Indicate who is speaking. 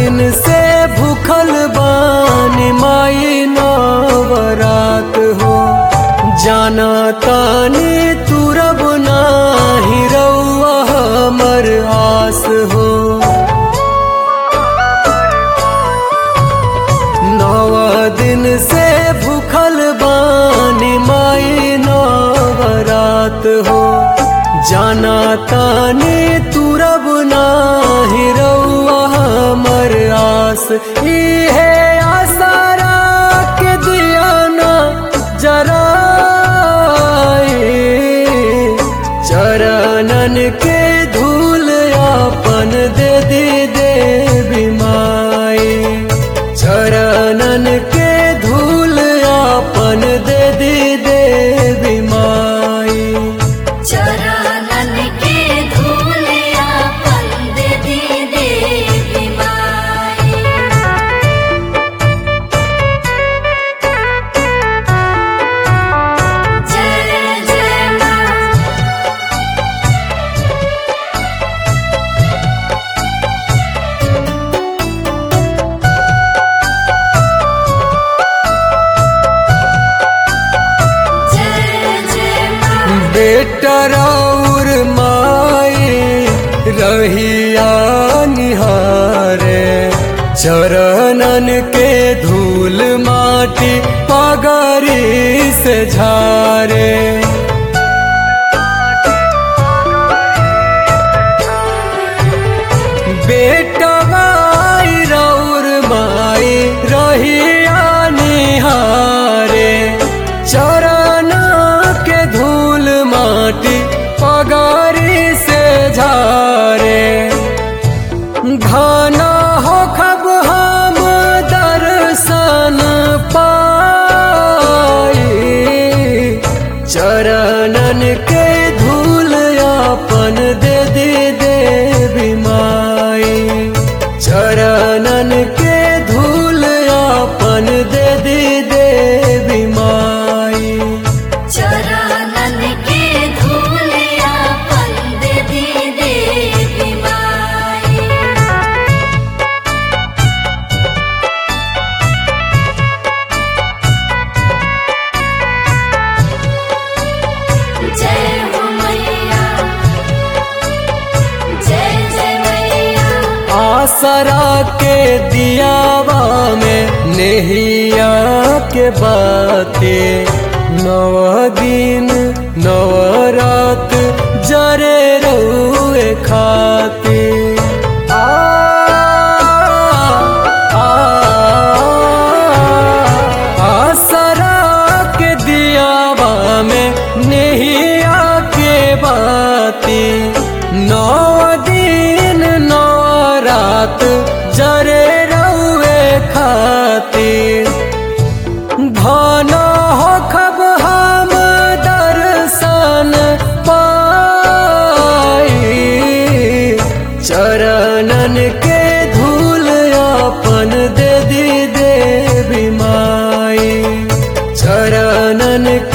Speaker 1: दिन से भूखल बानी माई नवरात हो जाना तानी तुरब नाही रउआ हमर आस हो नव दिन से भूखल बानी माई नवरात हो जाना तानी तुरब नाही रउआ हमर आस इहे आसारा के दिया ना जराए चरणन के धूल अपन दे दी देवी माई चरणन के धूल अपन दे दी देवी माई
Speaker 2: चरणन के धूलिया पंद दी देवी माई जय जय माँ जय जय माँ
Speaker 1: बेटा राउर माई रहिया निहारे चरणन के धूल माटी पगरी से झारे बेटा माई राउर माई रहिया निहारे चरण के धूल माटी पगारी से झारे घना हो खब हम दर्शन पाई चरणन के धूल अपन दे दी देवी माई चरणन के धूल अपन दे दी देवी माई
Speaker 2: चरणन के धूलिया पंद दी देवी माई जय हो मैया जय जय मैया
Speaker 1: आसरा के दियावा में नेहिया के बाते नव दिन नव रात जरे रुए खाते आ, आ, आसरा के दियावा में नेहिया के बाती नौ दिन नौ रात जरे रउए खातिर भाना हो खब हम दर्शन पाई चरणन के धूल अपन दे दी देवी माई चरणन